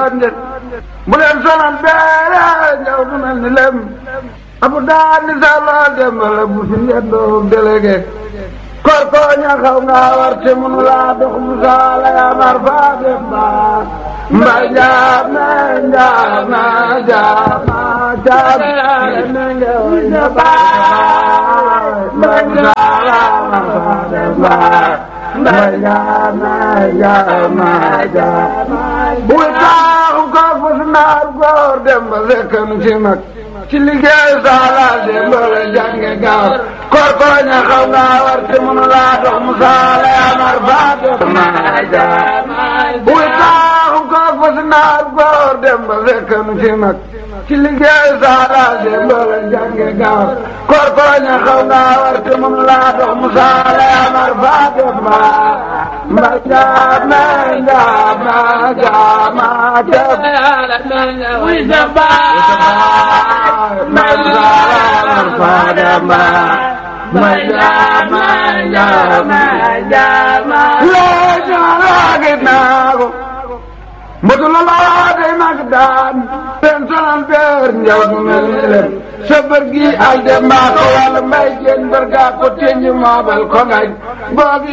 njët bu leen sonal beere njaw du mel ni lem abu daan ni sàlla dembale bu fi ngendoo délégué kor ko ña xaw nga war te mënu laa dox mu saala yaa mar faa demba mbay njaam na njaam na njaam na njaam na njaam mbay saala mar faa demba mbay njaam na njaam na njaam buy taaxu ko fus naar góor demba fekkanu ci mag ci liggéey saala demba la jànge gaaw kor ko ña xaw nga war te mënu laa dox mu saala yaa mar faa demba buy taaxu ko fus naar góor demba fekkanu ci mag ci liggéey saala demba la jànge gaaw kor ko ña xaw nga war te mënu laa dox mu saala yaa mar faa demba mba jaam na jaam na jaam na jaam mba jaam faa demba mba jaam na jaam na jaam loo jaaraage naa ko mbëtu la laa day mag daan seen sonal beer njaw du mel ni lem sa bër gi al dem mbaa ko wàll mbay jeen bër gaa ko teññ moobal ko ngañ boogi